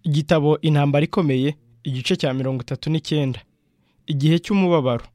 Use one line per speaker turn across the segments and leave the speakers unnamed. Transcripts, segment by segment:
igitabo intambara ikomeye igice cya mirongo itatu n'icyenda igihe cy'umubabaro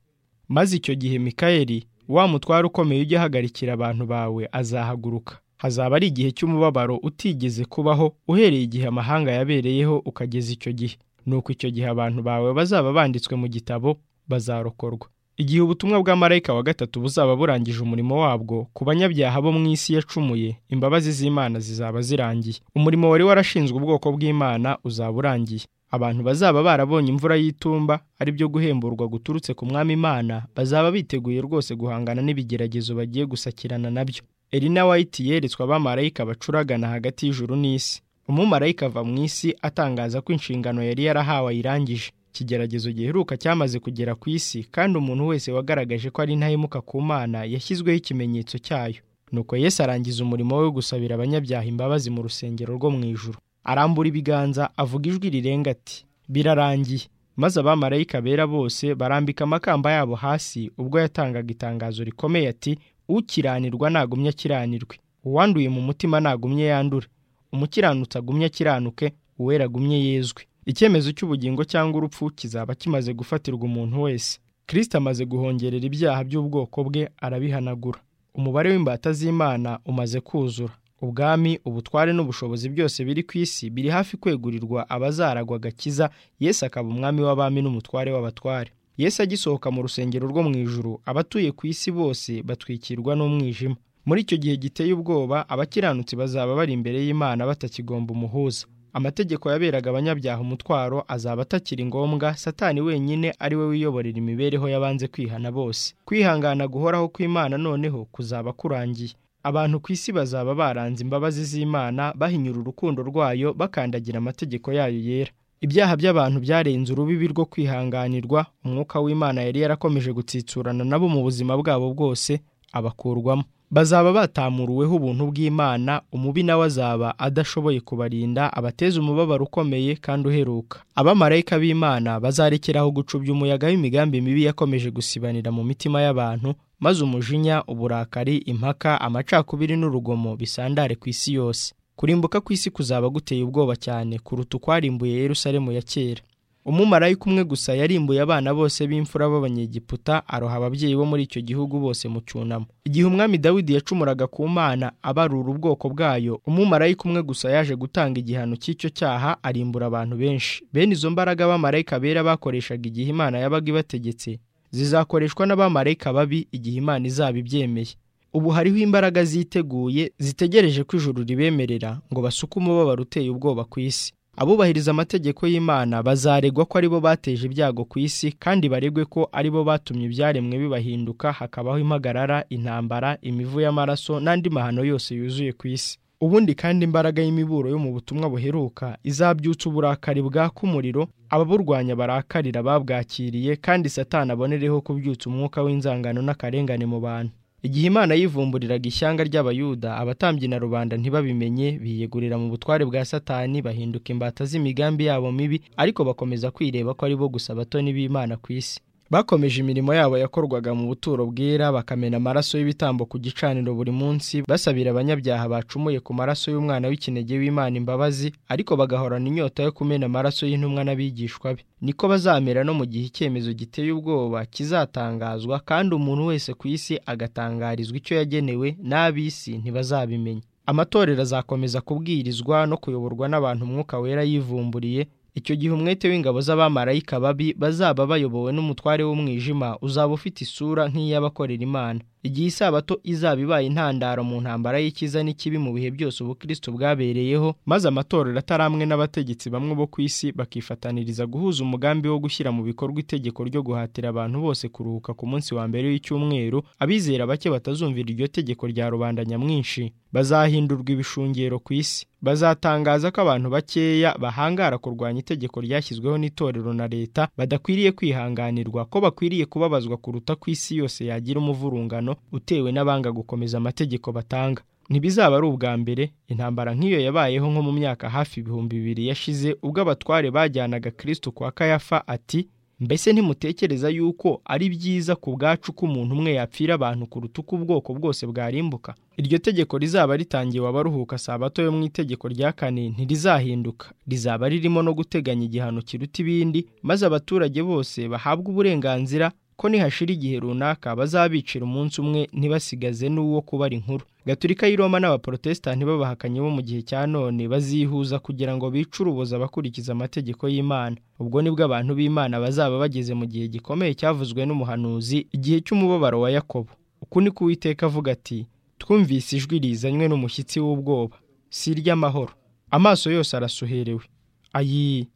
maze icyo gihe mikayeli wa mutware ukomeye ujya ahagarikira abantu bawe azahaguruka hazaba ari igihe cy'umubabaro utigeze kubaho uhereye igihe amahanga yabereyeho ukageza icyo gihe nuko icyo gihe abantu bawe bazaba banditswe mu gitabo bazarokorwa igihe ubutumwa bwa marayika wa gatatu buzaba burangije umurimo wabwo ku banyabyaha bo mu isi yacumuye imbabazi z'imana zizaba zirangiye umurimo wari warashinzwe ubwoko bw'imana uzaba urangiye abantu bazaba barabonye imvura y'itumba ari byo guhemburwa guturutse ku mwami imana bazaba biteguye rwose guhangana n'ibigeragezo bagiye gusakirana nabyo Elina White yeretswe abamarayika bacuragana hagati y'ijuru n'isi umumarayika ava mu isi atangaza ko inshingano yari yarahawe ayirangije ikigeragezo giheruka cyamaze kugera ku isi kandi umuntu wese wagaragaje ko ari ntahemuka ku mana yashyizweho ikimenyetso cyayo nuko Yesu arangiza umurimo we wo gusabira abanyabyaha imbabazi mu rusengero rwo mu ijuru arambura ibiganza avuga ijwi rirenga ati birarangiye maze abamarayika bera bose barambika amakamba yabo hasi ubwo yatangaga itangazo rikomeye ati ukiranirwa nagumye akiranirwe uwanduye mu mutima nagumye yandure umukiranutsi agumye akiranuke uwera agumye yezwe icyemezo cy'ubugingo cyangwa urupfu kizaba kimaze gufatirwa umuntu wese kirisita amaze guhongerera ibyaha by'ubwoko bwe arabihanagura umubare w'imbata z'imana umaze kuzura ubwami ubutware n'ubushobozi byose biri ku isi biri hafi kwegurirwa abazaragwa agakiza yesu akaba umwami w'abami n'umutware w'abatware yesu agisohoka mu rusengero rwo mu ijuru abatuye ku isi bose batwikirwa n'umwijima muri icyo gihe giteye ubwoba abakiranutsi bazaba bari imbere y'imana batakigomba umuhuza amategeko yaberaga abanyabyaha umutwaro azaba atakiri ngombwa satani wenyine ari we wiyoborera imibereho y'abanze kwihana bose kwihangana guhoraho kw'imana noneho kuzaba kurangiye abantu ku isi bazaba baranze imbabazi z'imana bahinyura urukundo rwayo bakandagira amategeko yayo yera ibyaha by'abantu byarenze urubibi rwo kwihanganirwa umwuka w'imana yari yarakomeje gutsitsurana nabo mu buzima bwabo bwose abakurwamo bazaba batamuruweho ubuntu bw'imana umubi nawe azaba adashoboye kubarinda abateze umubabaro ukomeye kandi uheruka abamarayika b'imana bazarekeraho gucubya umuyaga w'imigambi mibi yakomeje gusibanira mu mitima y'abantu maze umujinya uburakari impaka amacakubiri n'urugomo bisandare ku isi yose kurimbuka ku isi kuzaba guteye ubwoba cyane kuruta ukwarimbuye Yerusalemu ya kera umumarayika umwe gusa yarimbuye abana bose b'imfura b'abanyegiputa aroha ababyeyi bo muri icyo gihugu bose mu cyunamo igihe umwami dawidi yacumuraga ku mana abarura ubwoko bwayo umumarayika umwe gusa yaje gutanga igihano cy'icyo cyaha arimbura abantu benshi bene izo mbaraga abamarayika bera bakoreshaga igihe imana yabaga ibategetse zizakoreshwa n'abamarayika babi igihe imana izaba ibyemeye ubu hariho imbaraga ziteguye zitegereje ko ijuru ribemerera ngo basuke umubabaro uteye ubwoba ku isi abubahiriza amategeko y'imana bazaregwa ko aribo bateje ibyago ku isi kandi baregwe ko aribo batumye ibyaremwe bibahinduka hakabaho impagarara intambara imivu y'amaraso n'andi mahano yose yuzuye ku isi ubundi kandi imbaraga y'imiburo yo mu butumwa buheruka izabyutsa uburakari bwaka umuriro ababurwanya barakarira babwakiriye kandi satana abonereho kubyutsa umwuka w'inzangano n'akarengane mu bantu igihe imana yivumburiraga ishyanga ry'abayuda abatambyi na rubanda ntibabimenye biyegurira mu butware bwa satani bahinduka imbata z'imigambi yabo mibi ariko bakomeza kwireba ko ari bo gusa abatoni b'imana ku isi bakomeje imirimo yabo yakorwaga mu buturo bwera bakamena amaraso y'ibitambo ku gicaniro buri munsi basabira abanyabyaha bacumuye ku maraso y'umwana w'ikinege w'imana imbabazi ariko bagahorana inyota yo kumena amaraso y'intumwa n'abigishwa be niko bazamera no mu gihe icyemezo giteye ubwoba kizatangazwa kandi umuntu wese ku isi agatangarizwa icyo yagenewe n'ab'isi ntibazabimenya amatorero azakomeza kubwirizwa no kuyoborwa n'abantu umwuka wera yivumburiye icyo gihe umwete w'ingabo z'abamarayika babi bazaba bayobowe n'umutware w'umwijima uzaba ufite isura nk'iy'abakorera imana igihe isabato izaba ibaye intandaro mu ntambara y'ikiza n'ikibi mu bihe byose ubukristo bwabereyeho maze amatorero atari amwe n'abategetsi bamwe bo ku isi bakifataniriza guhuza umugambi wo gushyira mu bikorwa itegeko ryo guhatira abantu bose kuruhuka ku munsi wa mbere w'icyumweru abizera bake batazumvira iryo tegeko rya rubanda nyamwinshi bazahindurwa ibishungero ku isi bazatangaza ko abantu bakeya bahangara kurwanya itegeko ryashyizweho n'itorero na leta badakwiriye kwihanganirwa ko bakwiriye kubabazwa kuruta ku isi yose yagira umuvurungano utewe n'abanga gukomeza amategeko batanga ntibizaba ari ubwa mbere intambara nk'iyo yabayeho nko mu myaka hafi ibihumbi bibiri yashize ubwo abatware bajyanaga kirisitu kwa kayafa ati mbese ntimutekereza yuko ari byiza ku bwacu ko umuntu umwe yapfira abantu kuruta uko ubwoko bwose bwarimbuka iryo tegeko rizaba ritangiwe abaruhuka sabato yo mu itegeko rya kane ntirizahinduka rizaba ririmo no guteganya igihano kiruta ibindi maze abaturage bose bahabwe uburenganzira ko nihashira igihe runaka bazabicira umunsi umwe ntibasigaze n'uwo kubara inkuru gaturika y'i roma n'abaporotesitanti b'abahakanyi bo mu gihe cya none bazihuza kugira ngo bice urubozo abakurikiza amategeko y'imana ubwo nibwo abantu b'imana bazaba bageze mu gihe gikomeye cyavuzwe n'umuhanuzi igihe cy'umubabaro wa yakobo uku ni kuwiteka avuga ati twumvise ijwi rizanywe n'umushyitsi w'ubwoba si iry'amahoro amaso yose arasuherewe ayi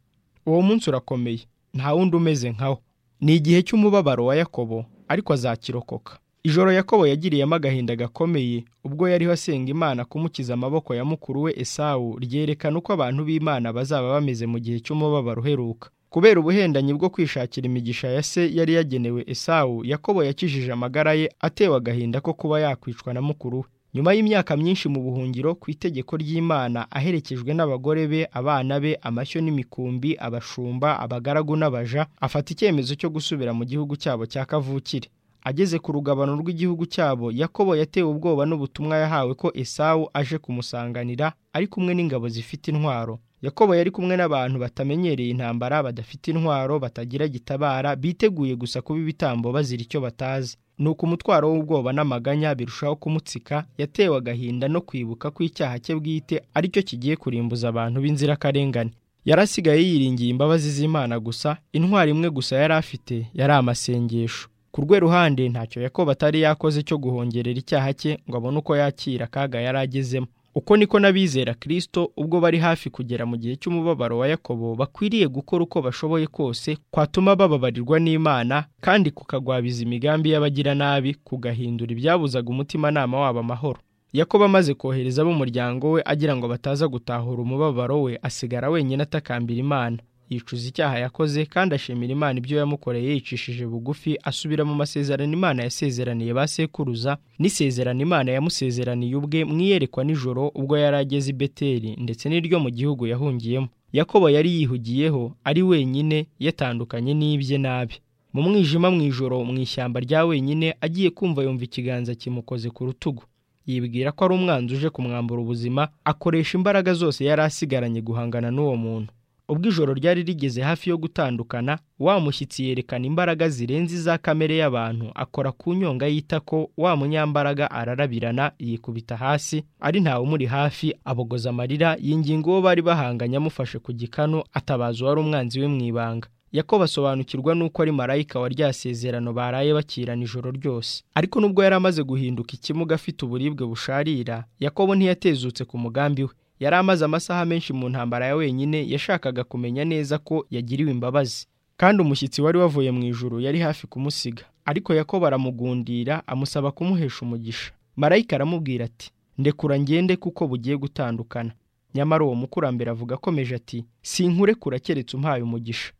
uwo munsi urakomeye nta wundi umeze nkawo ni igihe cy'umubabaro wa yakobo ariko azakirokoka ijoro yakobo yagiriyemo agahinda gakomeye ubwo yariho asenga imana kumukiza amaboko ya mukuru we esawu ryerekana uko abantu b'imana bazaba bameze mu gihe cy'umubabaro uheruka kubera ubuhendanyi bwo kwishakira imigisha ya se yari yagenewe esawu yakobo yakijije amagara ye atewe agahinda ko kuba yakwicwa na mukuru we nyuma y'imyaka myinshi mu buhungiro ku itegeko ry'imana aherekejwe n'abagore be abana be amashyo n'imikumbi abashumba abagaragu n'abaja afata icyemezo cyo gusubira mu gihugu cyabo cya kavukire ageze ku rugabano rw'igihugu cyabo yakobo yatewe ubwoba n'ubutumwa yahawe ko esawu aje kumusanganira ari kumwe n'ingabo zifite intwaro yakobo yari kumwe n'abantu batamenyereye intambara badafite intwaro batagira gitabara biteguye gusa kuba ibitambo bazira icyo batazi nuko umutwaro w'ubwoba n'amaganya birushaho kumutsika yatewe agahinda no kwibuka ko icyaha cye bwite aricyo kigiye kurimbuza abantu b'inzirakarengane yari asigaye yiringiye imbabazi z'imana gusa intwari imwe gusa yari afite yari amasengesho ku rwe ruhande ntacyo yakobo atari yakoze cyo guhongerera icyaha cye ngo abone uko yakira akaga yari agezemo uko niko n'abizera kirisito ubwo bari hafi kugera mu gihe cy'umubabaro wa yakobo bakwiriye gukora uko bashoboye kose kwatuma bababarirwa n'imana kandi kukagwabiza imigambi y'abagiranabi kugahindura ibyabuzaga umutimanama wabo amahoro yakobo amaze kohereza ab'umuryango we agira ngo bataza gutahura umubabaro we asigara wenyine atakambira imana yicuza icyaha yakoze kandi ashimira imana ibyo yamukoreye yicishije bugufi asubira mu masezerano imana yasezeraniye ba sekuruza n'isezerano imana yamusezeraniye ubwe mu iyerekwa nijoro ubwo yari ageze i beteri ndetse n'iryo mu gihugu yahungiyemo yakobo yari yihugiyeho ari wenyine yatandukanye n'ibye nabi mu mwijima mu ijoro mu ishyamba rya wenyine agiye kumva yumva ikiganza kimukoze ku rutugu yibwira ko ari umwanzi uje kumwambura ubuzima akoresha imbaraga zose yari asigaranye guhangana n'uwo muntu ubwo ijoro ryari rigeze hafi yo gutandukana wa mushyitsi yerekana imbaraga zirenze iza kamere y'abantu akora ku nyonga y'itako wa munyambaraga ararabirana yikubita hasi ari ntawe umuri hafi abogoza amarira yinginga uwo bari bahanganye amufashe ku gikanu atabaza uwari umwanzi we mu ibanga yakobo asobanukirwa n'uko ari marayika wa rya sezerano baraye bakirana ijoro ryose ariko nubwo yari amaze guhinduka ikimuga afite uburibwe busharira yakobo ntiyatezutse ku mugambi we yari amaze amasaha menshi mu ntambara ya wenyine yashakaga kumenya neza ko yagiriwe imbabazi kandi umushyitsi wari wavuye mu ijuru yari hafi kumusiga ariko yakobo aramugundira amusaba kumuhesha umugisha marayika aramubwira ati ndekura ngende kuko bugiye gutandukana nyamara uwo mukurambere avuga akomeje ati sinkurekura keretse umpaye umugisha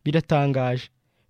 biratangaje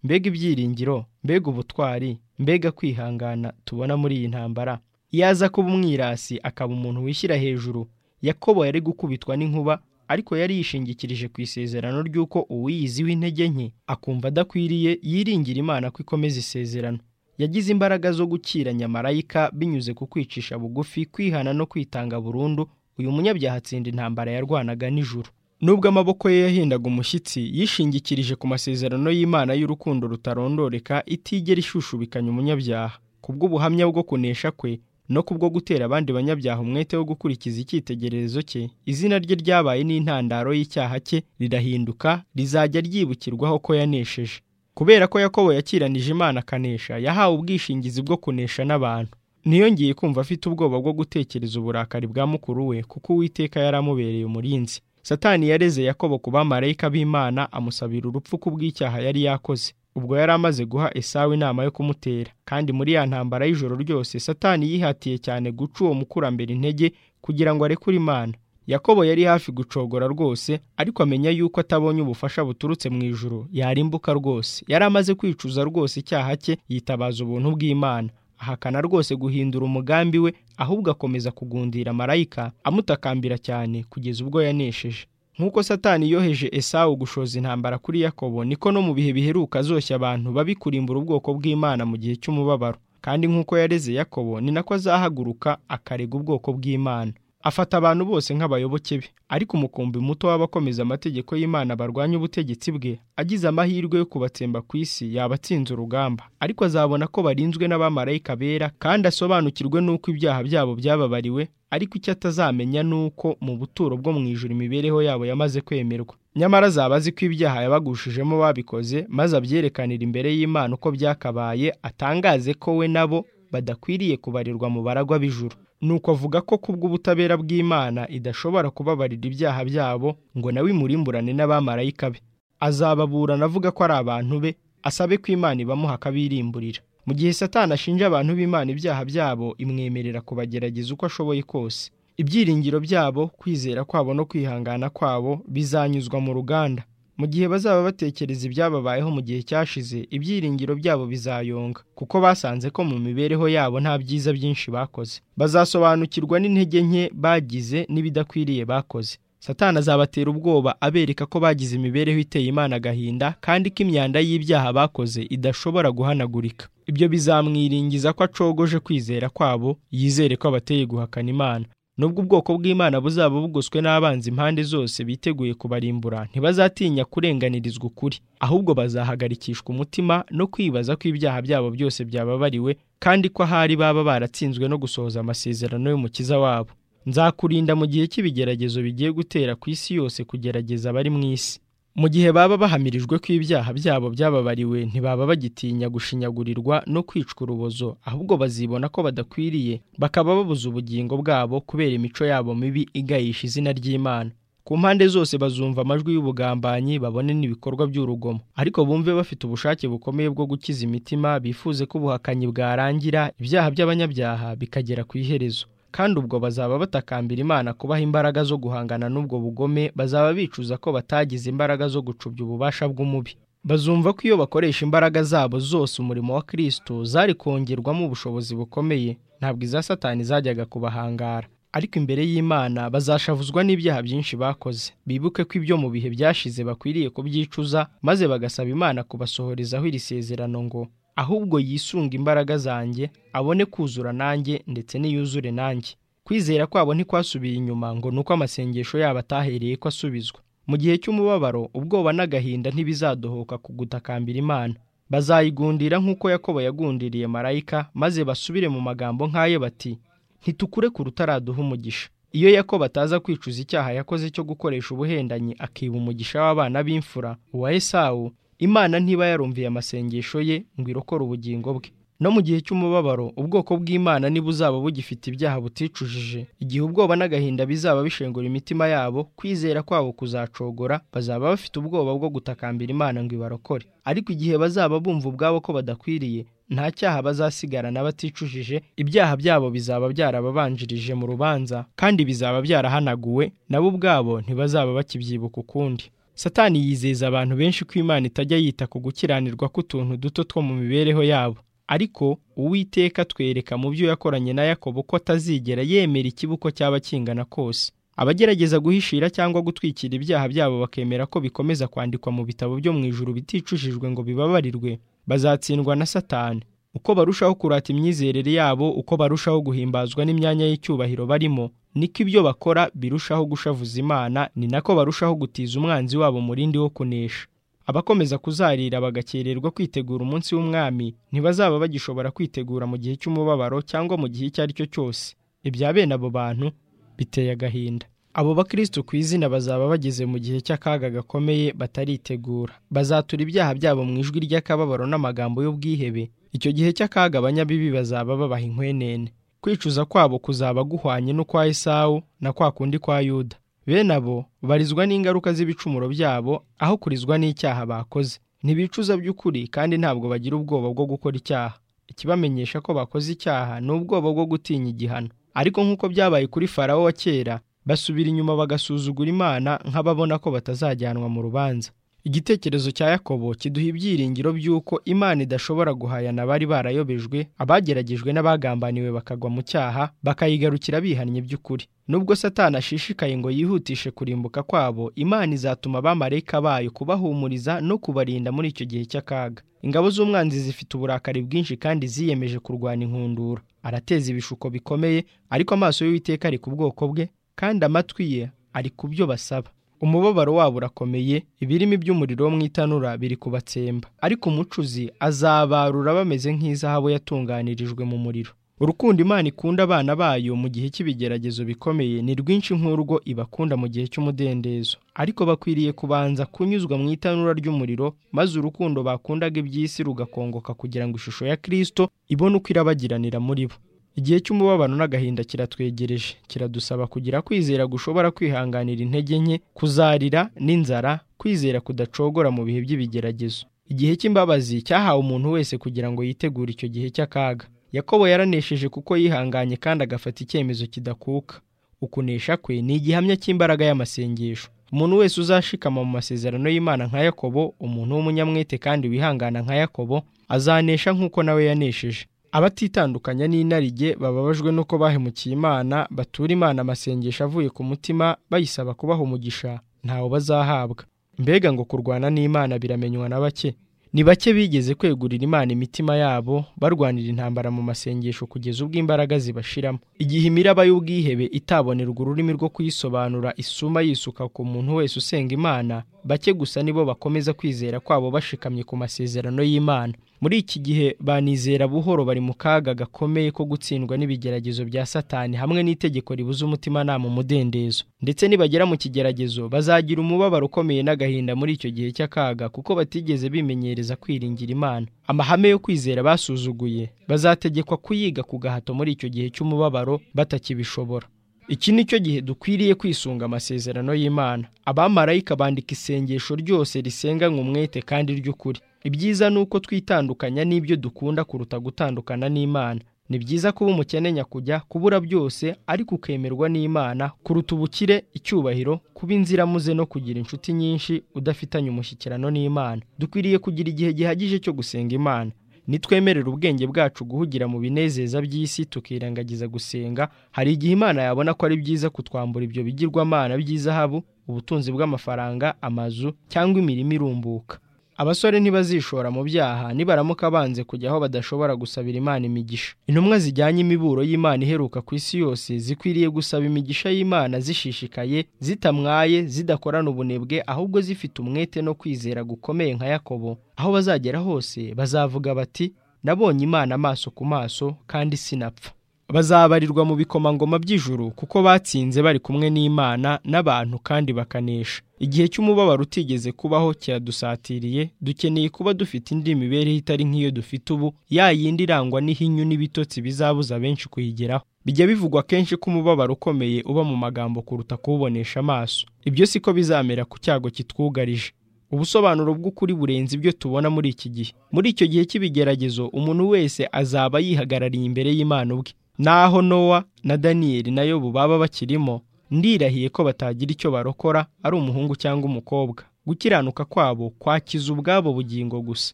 mbega ibyiringiro mbega ubutwari mbega kwihangana tubona muri iyi ntambara yaza kuba umwirasi akaba umuntu wishyira hejuru yakobo yari gukubitwa n'inkuba ariko yari yishingikirije ku isezerano ry'uko uwiyizi w'intege nke akumva adakwiriye yiringira imana ko ikomeza isezerano yagize imbaraga zo gukira nyamarayika binyuze ku kwicisha bugufi kwihana no kwitanga burundu uyu munyabyaha atsinda intambara yarwanaga nijoro nubwo amaboko ye yahindaga umushyitsi yishingikirije ku masezerano y'imana y'urukundo rutarondoreka itigera ishushubikanya umunyabyaha kubw'ubuhamya bwo kunesha kwe no kubwo gutera abandi banyabyaha umwete wo gukurikiza icyitegererezo cye izina rye ryabaye n'intandaro y'icyaha cye rirahinduka rizajya ryibukirwaho ko yanesheje kubera ko yakobo yakiranije imana akanesha yahawe ubwishingizi bwo kunesha n'abantu niyongeye kumva afite ubwoba bwo gutekereza uburakari bwa mukuru we kuko uwiteka yari amubereye umurinzi satani yareze yakobo ku bamarayika b'imana amusabira urupfu ku bw'icyaha yari yakoze ubwo yari amaze guha esawu inama yo kumutera kandi muri ya ntambara y'ijoro ryose satani yihatiye cyane guca uwo mukurambere intege kugira ngo arekure imana yakobo yari hafi gucogora rwose ariko amenya yuko atabonye ubufasha buturutse mu ijoro yarimbuka rwose yari amaze kwicuza rwose icyaha cye yitabaza ubuntu bw'imana ahakana rwose guhindura umugambi we ahubwo akomeza kugundira marayika amutakambira cyane kugeza ubwo yanesheje nk'uko satani yoheje esawu gushoza intambara kuri yakobo niko no mu bihe biheruka azoshya abantu babikurimbura ubwoko bw'imana mu gihe cy'umubabaro kandi nk'uko yareze yakobo ni nako azahaguruka akarega ubwoko bw'imana afata abantu bose nk'abayoboke be ariko umukumbi muto w'abakomeza amategeko y'imana barwanya ubutegetsi bwe agize amahirwe yo kubatsemba ku isi yabatsinze urugamba ariko azabona ko barinzwe n'abamarayika bera kandi asobanukirwe n'uko ibyaha byabo byababariwe ariko icyo atazamenya ni uko mu buturo bwo mu ijoro imibereho yabo yamaze kwemerwa nyamara azaba azi ko ibyaha yabagushijemo babikoze maze abyerekanira imbere y'imana uko byakabaye atangaze ko we nabo badakwiriye kubarirwa mu baragwa b'ijuru nuko avuga ko kubw'ubutabera bw'imana idashobora kubabarira ibyaha byabo ngo nawe imurimburane n'abamarayika be azababurana avuga ko ari abantu be asabe ko imana ibamuha akabirimburira mu gihe satani ashinja abantu b'imana ibyaha byabo imwemerera kubagerageza uko ashoboye kose ibyiringiro byabo kwizera kwabo no kwihangana kwabo bizanyuzwa mu ruganda mu gihe bazaba batekereza ibyababayeho mu gihe cyashize ibyiringiro byabo bizayonga kuko basanze ko mu mibereho yabo nta byiza byinshi bakoze bazasobanukirwa n'intege nke bagize n'ibidakwiriye bakoze satana azabatera ubwoba abereka ko bagize imibereho iteye imana agahinda kandi ko imyanda y'ibyaha bakoze idashobora guhanagurika ibyo bizamwiringiza ko acogoje kwizera kwabo yizere ko abateye guhakana imana nubwo ubwoko bw'imana buzaba bugoswe n'abanzi impande zose biteguye kubarimbura ntibazatinya kurenganirizwa ukuri ahubwo bazahagarikishwa umutima no kwibaza ko ibyaha byabo byose byababariwe kandi ko ahari baba baratsinzwe no gusohoza amasezerano y'umukiza wabo nzakurinda mu gihe cy'ibigeragezo bigiye gutera ku isi yose kugerageza abari mu isi mu gihe baba bahamirijwe ko ibyaha byabo byababariwe ntibaba bagitinya gushinyagurirwa no kwicwa urubozo ahubwo bazibona ko badakwiriye bakaba babuze ubugingo bwabo kubera imico yabo mibi igayisha izina ry'imana ku mpande zose bazumva amajwi y'ubugambanyi babone n'ibikorwa by'urugomo ariko bumve bafite ubushake bukomeye bwo gukiza imitima bifuze ko ubuhakanyi bwarangira ibyaha by'abanyabyaha bikagera ku iherezo kandi ubwo bazaba batakambira imana kubaha imbaraga zo guhangana n'ubwo bugome bazaba bicuza ko batagize imbaraga zo gucubya ububasha bw'umubi bazumva ko iyo bakoresha imbaraga zabo zose umurimo wa kirisito zari kongerwamo ubushobozi bukomeye ntabwo iza satani zajyaga kubahangara ariko imbere y'imana bazashavuzwa n'ibyaha byinshi bakoze bibuke ko ibyo mu bihe byashize bakwiriye kubyicuza maze bagasaba imana kubasohorezaho iri sezerano ngo ahubwo yisunga imbaraga zanjye abone kuzura nanjye ndetse n'iyuzure nanjye kwizera kwabo ntikwasubiye inyuma ngo ni uko amasengesho yabo atahereye ko asubizwa mu gihe cy'umubabaro ubwoba n'agahinda ntibizadohoka ku gutakambira imana bazayigundira nk'uko yakobo yagundiriye marayika maze basubire mu magambo nk'ayo bati ntitukure ku rutaraduha umugisha iyo yakobo ataza kwicuza icyaha yakoze cyo gukoresha ubuhendanyi akiba umugisha w'abana b'imfura uwa esawu imana ntiba yarumviye amasengesho ye ngo irokore ubugingo bwe no mu gihe cy'umubabaro ubwoko bw'imana niba uzaba bugifite ibyaha buticujije igihe ubwoba n'agahinda bizaba bishengura imitima yabo kwizera kwabo kuzacogora bazaba bafite ubwoba bwo gutakambira imana ngo ibarokore ariko igihe bazaba bumva ubwabo ko badakwiriye nta cyaha bazasigarana baticujije ibyaha byabo bizaba byarababanjirije mu rubanza kandi bizaba byarahanaguwe nabo ubwabo ntibazaba bakibyibuka ukundi satani yizeza abantu benshi ko imana itajya yita ku gukiranirwa k'utuntu duto two mu mibereho yabo ariko uwiteka atwereka mu byo yakoranye na yakobo ko atazigera yemera ikibuko cyaba kingana kose abagerageza guhishira cyangwa gutwikira ibyaha byabo bakemera ko bikomeza kwandikwa mu bitabo byo mu ijuru biticujijwe ngo bibabarirwe bazatsindwa na satani uko barushaho kurata imyizerere yabo uko barushaho guhimbazwa n'imyanya y'icyubahiro barimo niko ibyo bakora birushaho gushavuza imana ni nako barushaho gutiza umwanzi wabo murindi wo kunesha abakomeza kuzarira bagakererwa kwitegura umunsi w'umwami ntibazaba bagishobora kwitegura mu gihe cy'umubabaro cyangwa mu gihe icyo ari cyo cyose ibya bene abo bantu biteye agahinda abo bakristo ku izina bazaba bageze mu gihe cy'akaga gakomeye bataritegura bazatura ibyaha byabo mu ijwi ry'akababaro n'amagambo y'ubwihebe icyo gihe cy'akaga abanyabibi bazaba babaha inkwenene kwicuza kwabo kuzaba guhwanye n'ukwa esawu na kwa kundi kwa yuda bene abo barizwa n'ingaruka z'ibicumuro byabo aho kurizwa n'icyaha bakoze ntibicuza by'ukuri kandi ntabwo bagira ubwoba bwo gukora icyaha ikibamenyesha ko bakoze icyaha ni ubwoba bwo gutinya igihano ariko nk'uko byabaye kuri farawo wa kera basubira inyuma bagasuzugura imana nk'ababona ko batazajyanwa mu rubanza igitekerezo cya yakobo kiduha ibyiringiro by'uko imana idashobora guhayana abari barayobejwe abageragejwe n'abagambaniwe bakagwa mu cyaha bakayigarukira bihannye by'ukuri nubwo satani ashishikaye ngo yihutishe kurimbuka kwabo imana izatuma abamarayika bayo kubahumuriza no kubarinda muri icyo gihe cy'akaga ingabo z'umwanzi zifite uburakari bwinshi kandi ziyemeje kurwanya inkundura arateza ibishuko bikomeye ariko amaso y'uwiteka ari ku bwoko bwe kandi amatwi ye ari ku byo basaba umubabaro wabo urakomeye ibirimi by'umuriro wo mu itanura biri kubatsemba ariko umucuzi azabarura bameze nk'izahabu yatunganirijwe mu muriro urukundo imana ikunda abana bayo mu gihe cy'ibigeragezo bikomeye ni rwinshi nk'urwo ibakunda mu gihe cy'umudendezo ariko bakwiriye kubanza kunyuzwa mu itanura ry'umuriro maze urukundo bakundaga iby'isi rugakongoka kugira ngo ishusho ya kirisito ibone uko irabagiranira muri bo igihe cy'umubabano n'agahinda kiratwegereje kiradusaba kugira kwizera gushobora kwihanganira intege nke kuzarira n'inzara kwizera kudacogora mu bihe by'ibigeragezo igihe cy'imbabazi cyahawe umuntu wese kugira ngo yitegure icyo gihe cy'akaga yakobo yaranesheje kuko yihanganye kandi agafata icyemezo kidakuka ukunesha kwe ni igihamya cy'imbaraga y'amasengesho umuntu wese uzashikama mu masezerano y'imana nka yakobo umuntu w'umunyamwete kandi wihangana nka yakobo azanesha nk'uko nawe yanesheje abatitandukanya n'inarijye bababajwe n'uko bahemukiye imana batura imana amasengesho avuye ku mutima bayisaba kubaha umugisha ntawo bazahabwa mbega ngo kurwana n'imana biramenywa na bake ni bake bigeze kwegurira imana imitima yabo barwanira intambara mu masengesho kugeza ubwo imbaraga zibashiramo igihe imiraba y'ubwihebe itabonerwa ururimi rwo kuyisobanura isuma yisuka ku muntu wese usenga imana bake gusa nibo bakomeza kwizera kwabo bashikamye ku masezerano y'imana muri iki gihe banizera buhoro bari mu kaga gakomeye ko gutsindwa n'ibigeragezo bya satani hamwe n'itegeko ribuza umutimanama umudendezo ndetse nibagera mu kigeragezo bazagira umubabaro ukomeye n'agahinda muri icyo gihe cy'akaga kuko batigeze bimenyereza kwiringira imana amahame yo kwizera basuzuguye bazategekwa kuyiga ku gahato muri icyo gihe cy'umubabaro batakibishobora iki ni cyo gihe dukwiriye kwisunga amasezerano y'imana abamarayika bandika isengesho ryose risenganywe umwete kandi ry'ukuri ibyiza ni uko twitandukanya n'ibyo dukunda kuruta gutandukana n'imana ni byiza kuba umukene nyakujya kubura byose ariko ukemerwa n'imana kuruta ubukire icyubahiro kuba inziramuze no kugira inshuti nyinshi udafitanye umushyikirano n'imana dukwiriye kugira igihe gihagije cyo gusenga imana nitwemerera ubwenge bwacu guhugira mu binezeza by'isi tukirengagiza gusenga hari igihe imana yabona ko ari byiza kutwambura ibyo bigirwamana by'izahabu ubutunzi bw'amafaranga amazu cyangwa imirimo irumbuka abasore ntibazishora mu byaha nibaramuka banze kujya aho badashobora gusabira imana imigisha intumwa zijyanye imiburo y'imana iheruka ku isi yose zikwiriye gusaba imigisha y'imana zishishikaye zitamwaye zidakorana ubunebwe ahubwo zifite umwete no kwizera gukomeye nka yakobo aho bazagera hose bazavuga bati nabonye imana amaso ku maso kandi sinapfa bazabarirwa mu bikomangoma by'ijuru kuko batsinze bari kumwe n'imana n'abantu kandi bakanesha igihe cy'umubabaro utigeze kubaho kiradusatiriye dukeneye kuba dufite indi mibereho itari nk'iyo dufite ubu ya yindi irangwa n'ihinyu n'ibitotsi bizabuza benshi kuyigeraho bijya bivugwa kenshi ko umubabaro ukomeye uba mu magambo kuruta kuwubonesha amaso ibyo siko bizamera ku cyago kitwugarije ubusobanuro bw'ukuri burenze ibyo tubona muri iki gihe muri icyo gihe cy'ibigeragezo umuntu wese azaba yihagarariye imbere y'imana ubwe naho nowa na daniyeli na yobu baba bakirimo ndirahiye ko batagira icyo barokora ari umuhungu cyangwa umukobwa gukiranuka kwabo kwakiza ubwabo bugingo gusa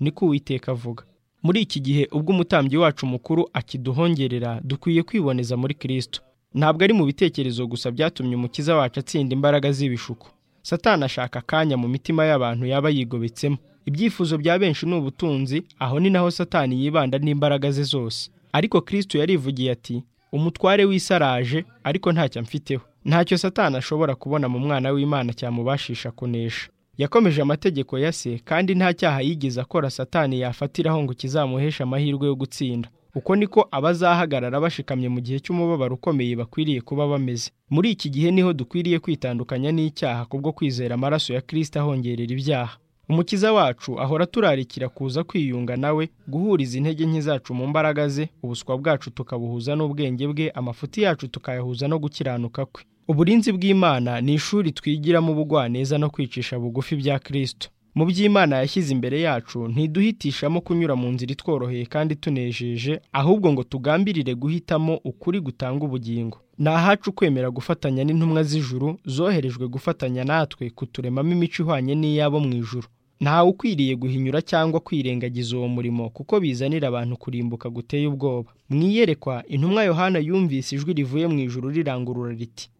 niko uwiteka avuga muri iki gihe ubwo umutambyi wacu mukuru akiduhongerera dukwiye kwiboneza muri kirisito ntabwo ari mu bitekerezo gusa byatumye umukiza wacu atsinda imbaraga z'ibishuko satana ashaka akanya mu mitima y'abantu yaba yigobetsemo ibyifuzo bya benshi ni ubutunzi aho ni naho satani yibanda n'imbaraga ze zose ariko kirisito yarivugiye ati umutware w'isaraje ariko ntacyo amfiteho ntacyo satana ashobora kubona mu mwana w'imana cyamubashisha kunesha yakomeje amategeko ya se kandi nta cyaha yigeze akora satani yafatiraho ngo kizamuheshe amahirwe yo gutsinda uko niko abazahagarara bashikamye mu gihe cy'umubabaro ukomeye bakwiriye kuba bameze muri iki gihe niho dukwiriye kwitandukanya n'icyaha kubwo kwizera amaraso ya kirisito ahongerera ibyaha umukiza wacu ahora turarikira kuza kwiyunga nawe guhuriza intege nke zacu mu mbaraga ze ubuswa bwacu tukabuhuza n'ubwenge bwe amafuti yacu tukayahuza no gukiranuka kwe uburinzi bw'imana ni ishuri twigiramo ubugwaneza no kwicisha bugufi bya kirisito mu by'imana yashyize imbere yacu ntiduhitishamo kunyura mu nzira itworoheye kandi tunejeje ahubwo ngo tugambirire guhitamo ukuri gutanga ubugingo ni ahacu kwemera gufatanya n'intumwa z'ijuru zoherejwe gufatanya natwe kuturemamo imico ihwanye n'iyabo mu ijuru ntawe ukwiriye guhinyura cyangwa kwirengagiza uwo murimo kuko bizanira abantu kurimbuka guteye ubwoba mu iyerekwa intumwa yohana yumvise ijwi rivuye mu ijuru rirangurura riti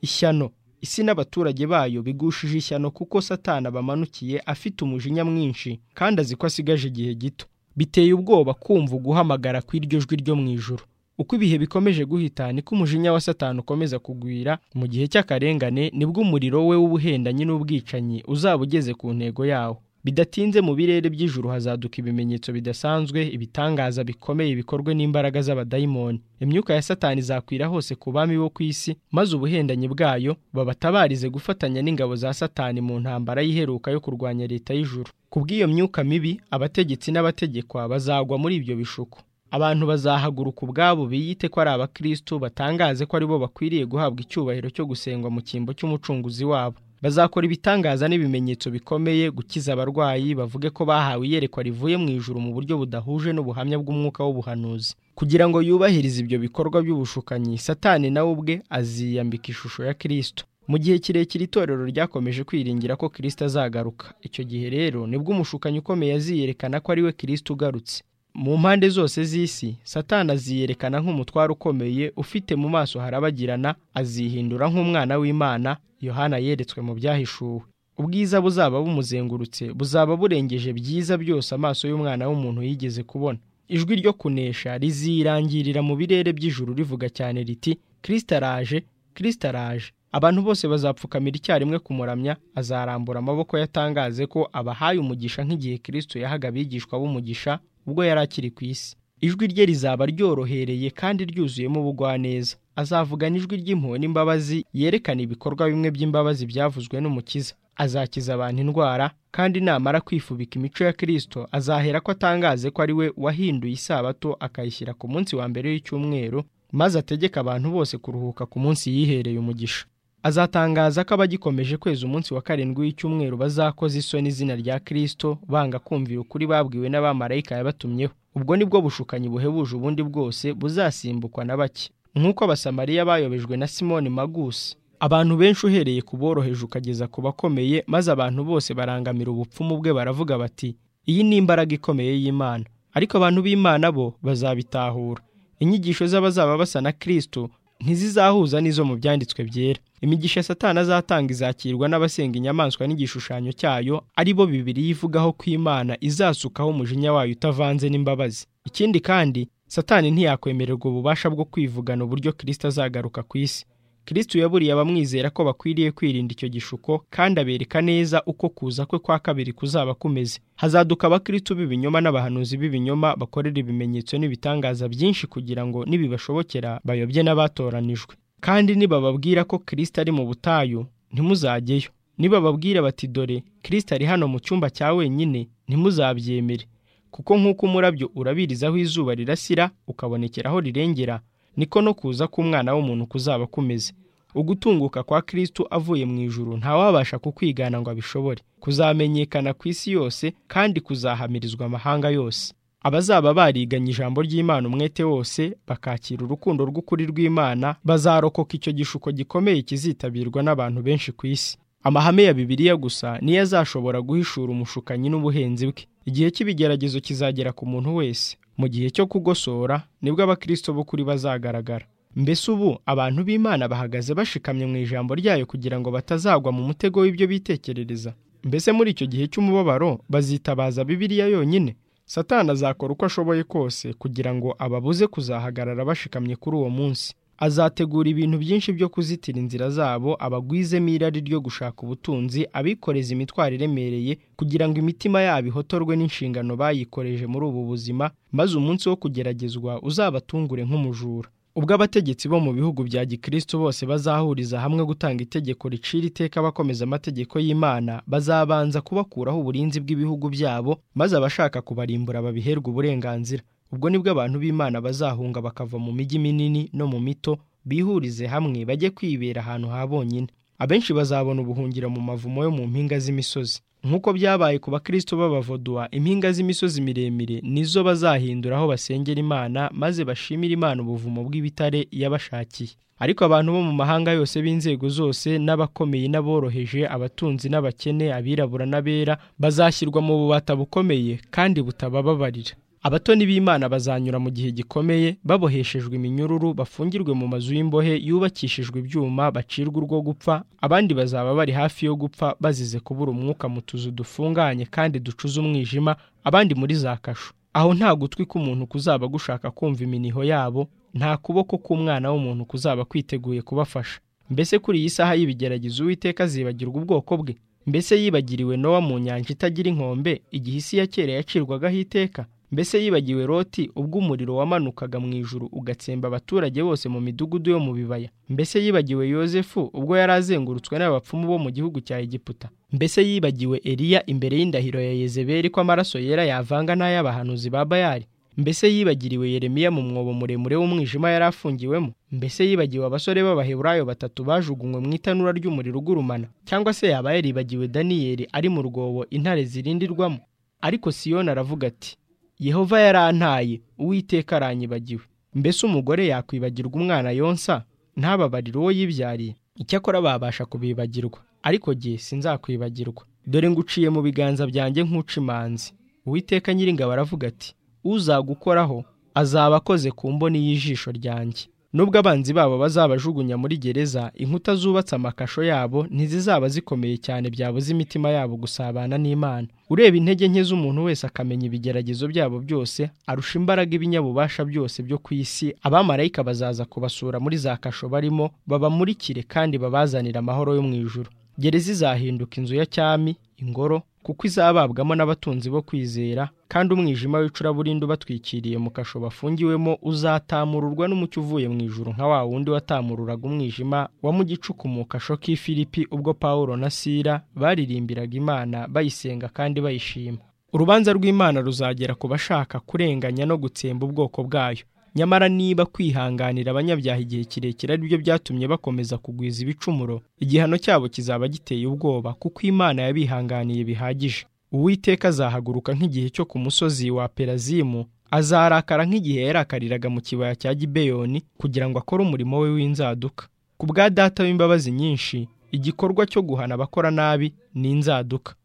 ishyano isi n'abaturage bayo bigushije ishyano kuko satana bamanukiye afite umujinya mwinshi kandi azi ko asigaje igihe gito biteye ubwoba kumva uguhamagara kw'iryo jwi ryo mu ijuru uko ibihe bikomeje guhita niko umujinya wa satani ukomeza kugwira mu gihe cy'akarengane nibwo umuriro we w'ubuhendanyi n'ubwicanyi uzaba ugeze ku ntego yawo bidatinze mu birere by'ijuru hazaduka ibimenyetso bidasanzwe ibitangaza bikomeye bikorwe n'imbaraga z'abadayimoni imyuka ya satani izakwira hose ku bami bo ku isi maze ubuhendanyi bwayo babatabarize gufatanya n'ingabo za satani mu ntambara y'iheruka yo kurwanya leta y'ijuru kubw'iyo myuka mibi abategetsi n'abategekwa bazagwa muri ibyo bishuko abantu bazahaguruka ubwabo biyite ko ari abakristo batangaze ko aribo bakwiriye guhabwa icyubahiro cyo gusengwa mu cyimbo cy'umucunguzi wabo bazakora ibitangaza n'ibimenyetso bikomeye gukiza abarwayi bavuge ko bahawe iyerekwa rivuye mu ijuru mu buryo budahuje n'ubuhamya bw'umwuka w'ubuhanuzi kugira ngo yubahirize ibyo bikorwa by'ubushukanyi satani nawe ubwe aziyambika ishusho ya kristo mu gihe kirekire itorero ryakomeje kwiringira ko kristo azagaruka icyo gihe rero nibwo umushukanyi ukomeye aziyerekana ko ari we kristo ugarutse mu mpande zose z'isi satani aziyerekana nk'umutwaro ukomeye ufite mu maso harabagirana azihindura nk'umwana w'imana yohana yeretswe mu byahishuwe ubwiza buzaba bumuzengurutse buzaba burengeje byiza byose amaso y'umwana w'umuntu yigeze kubona ijwi ryo kunesha rizirangirira mu birere by'ijuru rivuga cyane riti kirisita araje kirisita araje abantu bose bazapfukamira icyarimwe kumuramya azarambura amaboko yatangaze ko abahaye umugisha nk'igihe kirisito yahaga abigishwa b'umugisha ubwo yari akiri ku isi ijwi rye rizaba ryorohereye kandi ryuzuyemo ubugwaneza azavugana ijwi ry'impuhwe n'imbabazi yerekana ibikorwa bimwe by'imbabazi byavuzwe n'umukiza azakiza abantu indwara kandi namara kwifubika imico ya kirisito azahera ko atangaze ko ari we wahinduye isabato akayishyira ku munsi wa mbere w'icyumweru maze ategeka abantu bose kuruhuka ku munsi yihereye umugisha azatangaza ko abagikomeje kweza umunsi wa karindwi w'icyumweru bazakoza isoni izina rya kirisito banga kumvira ukuri babwiwe n'abamarayika yabatumyeho ubwo nibwo bushukanyi buhebuje ubundi bwose buzasimbukwa na bake nk'uko abasamariya bayobejwe na simoni magusi abantu benshi uhereye ku boroheje ukageza ku bakomeye maze abantu bose barangamira ubupfumu bwe baravuga bati iyi ni imbaraga ikomeye y'imana ariko abantu b'imana bo bazabitahura inyigisho z'abazaba basa na kirisito ntizizahuza n'izo mu byanditswe byera imigisha satana azatanga izakirwa n'abasenga inyamaswa n'igishushanyo cyayo ari bo bibiri yivugaho ko imana izasukaho umujinya wayo utavanze n'imbabazi ikindi kandi satani ntiyakwemererwa ububasha bwo kwivugana uburyo kirisito azagaruka ku isi kirisito yaburiye abamwizera ko bakwiriye kwirinda icyo gishuko kandi abereka neza uko kuza kwe kwa kabiri kuzaba kumeze hazaduka abakristo b'ibinyoma n'abahanuzi b'ibinyoma bakorera ibimenyetso n'ibitangaza byinshi kugira ngo nibibashobokera bayobye n'abatoranijwe kandi nibababwira ko kirisito ari mu butayu ntimuzajyeyo nibababwira bati dore kirisito ari hano mu cyumba cya wenyine ntimuzabyemere kuko nk'uko umurabyo urabiriza aho izuba rirasira ukabonekera aho rirengera niko no kuza k'umwana w'umuntu kuzaba kumeze ugutunguka kwa kirisito avuye mu ijuru ntawabasha kukwigana ngo abishobore kuzamenyekana ku isi yose kandi kuzahamirizwa amahanga yose abazaba bariganye ijambo ry'imana umwete wose bakakira urukundo rw'ukuri rw'imana bazarokoka icyo gishuko gikomeye kizitabirwa n'abantu benshi ku isi amahame ya bibiliya gusa niyo azashobora guhishura umushukanyi n'ubuhenzi bwe igihe cy'ibigeragezo kizagera ku muntu wese mu gihe cyo kugosora nibwo abakristo b'ukuri bazagaragara mbese ubu abantu b'imana bahagaze bashikamye mu ijambo ryayo kugira ngo batazagwa mu mutego w'ibyo bitekerereza mbese muri icyo gihe cy'umubabaro bazitabaza bibiliya yonyine satani azakora uko ashoboye kose kugira ngo ababuze kuzahagarara bashikamye kuri uwo munsi azategura ibintu byinshi byo kuzitira inzira zabo abagwizemo irari ryo gushaka ubutunzi abikoreza imitwaro iremereye kugira ngo imitima yabo ihotorwe n'inshingano bayikoreje muri ubu buzima maze umunsi wo kugeragezwa uzabatungure nk'umujura ubwo abategetsi bo mu bihugu bya gikristo bose bazahuriza hamwe gutanga itegeko ricira iteka bakomeza amategeko y'imana bazabanza kubakuraho uburinzi bw'ibihugu byabo maze abashaka kubarimbura babiherwe uburenganzira ubwo nibwo abantu b'imana bazahunga bakava mu mijyi minini no mu mito bihurize hamwe bajye kwibera ahantu ha bonyine abenshi bazabona ubuhungiro mu mavumo yo mu mpinga z'imisozi nk'uko byabaye ku bakristo b'abavoduwa impinga z'imisozi miremire nizo bazahindura aho basengera imana maze bashimira imana ubuvumo bw'ibitare yabashakiye ariko abantu bo mu mahanga yose b'inzego zose n'abakomeye n'aboroheje abatunzi n'abakene abirabura n'abera bazashyirwa mu bubata bukomeye kandi butabababarira abatoni b'imana bazanyura mu gihe gikomeye baboheshejwe iminyururu bafungirwe mu mazu y'imbohe yubakishijwe ibyuma bacirwa urwo gupfa abandi bazaba bari hafi yo gupfa bazize kubura umwuka mu tuzu dufunganye kandi ducuze umwijima abandi muri za kasho aho nta gutwi k'umuntu kuzaba gushaka kumva iminiho yabo nta kuboko k'umwana w'umuntu kuzaba kwiteguye kubafasha mbese kuri iyi saha y'ibigeragezo uwiteka azibagirwa ubwoko bwe mbese yibagiriwe nowa mu nyanja itagira inkombe igihe isi ya kera yacirwagaho iteka mbese yibagiwe roti ubwo umuriro wamanukaga mu ijuru ugatsemba abaturage bose mu midugudu yo mu bibaya mbese yibagiwe yosefu ubwo yari azengurutswe n'abapfumu bo mu gihugu cya egiputa mbese yibagiwe eliya imbere y'indahiro ya yezeberi ko amaraso yera yavanga n'ay'abahanuzi ba bayari mbese yibagiriwe yeremiya mu mwobo muremure w'umwijima yari afungiwemo mbese yibagiwe abasore b'abaheburayo batatu bajugunywe mu itanura ry'umuriro ugurumana cyangwa se yaba yaribagiwe daniyeli ari mu rwobo intare zirindirwamo ariko siyoni aravuga ati yehova yarantaye uwiteka aranyibagiwe mbese umugore yakwibagirwa umwana yonsa ntababarire uwo yibyariye icyakora babasha kubibagirwa ariko jye sinzakwibagirwa dore nguciye mu biganza byanjye nk'uca imanzi uwiteka nyiringabo aravuga ati uzagukoraho azaba akoze ku mboni y'ijisho ryanjye nubwo abanzi babo bazabajugunya muri gereza inkuta zubatse amakasho yabo ntizizaba zikomeye cyane byabuze imitima yabo gusabana n'imana ureba intege nke z'umuntu wese akamenya ibigeragezo byabo byose arusha imbaraga ibinyabubasha byose byo ku isi abamarayika bazaza kubasura muri za kasho barimo babamurikire kandi babazanire amahoro yo mu ijuru gereza izahinduka inzu ya cyami ingoro kuko izababwamo n'abatunzi bo kwizera kandi umwijima w'icuraburindi ubatwikiriye mu kasho bafungiwemo uzatamururwa n'umucyo uvuye mu ijuru nka wa wundi watamururaga umwijima wa mu gicuku mu kasho k'i Filipi ubwo Pawulo na Sira baririmbiraga Imana bayisenga kandi bayishima urubanza rw'Imana ruzagera ku bashaka kurenganya no gutsemba ubwoko bwayo nyamara niba kwihanganira abanyabyaha igihe kirekire ari byo byatumye bakomeza kugwiza ibicumuro igihano cyabo kizaba giteye ubwoba kuko imana yabihanganiye bihagije uwiteka azahaguruka nk'igihe cyo ku musozi wa perazimu azarakara nk'igihe yarakariraga mu kibaya cya gibeyoni kugira ngo akore umurimo we w'inzaduka ku bwa data w'imbabazi nyinshi igikorwa cyo guhana abakora nabi ni inzaduka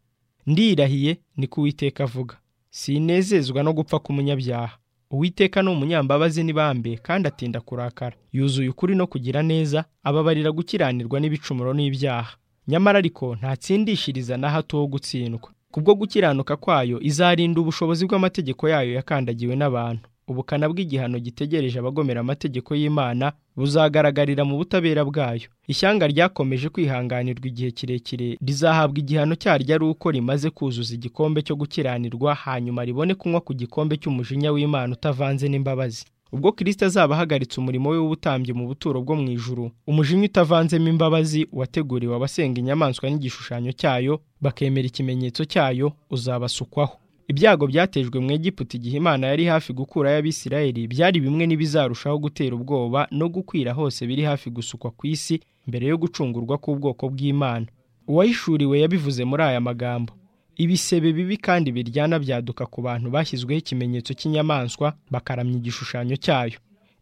ndirahiye ni ko uwiteka avuga sinezezwa no gupfa k'umunyabyaha uwiteka ni umunyambabazi n'ibambe kandi atinda kurakara yuzuye ukuri no kugira neza ababarira gukiranirwa n'ibicumuro n'ibyaha nyamara ariko ntatsindishiriza na hato wo gutsindwa kubwo gukiranuka kwayo izarinda ubushobozi bw'amategeko yayo yakandagiwe n'abantu ubukana bw'igihano gitegereje abagomera amategeko y'imana buzagaragarira mu butabera bwayo ishyanga ryakomeje kwihanganirwa igihe kirekire rizahabwa igihano cyaryo ari uko rimaze kuzuza igikombe cyo gukiranirwa hanyuma ribone kunywa ku gikombe cy'umujinya w'imana utavanze n'imbabazi ubwo kirisita azaba ahagaritse umurimo we w'ubutambyi mu buturo bwo mu ijuru umujinya utavanzemo imbabazi wateguriwe abasenga inyamaswa n'igishushanyo cyayo bakemera ikimenyetso cyayo uzabasukwaho ibyago byatejwe mu Egiputa igihe imana yari hafi gukurayo abisirayeli byari bimwe n'ibizarushaho gutera ubwoba no gukwira hose biri hafi gusukwa ku isi mbere yo gucungurwa k'ubwoko bw'imana uwayishuriwe yabivuze muri aya magambo ibisebe bibi kandi biryana byaduka ku bantu bashyizweho ikimenyetso cy'inyamaswa bakaramya igishushanyo cyayo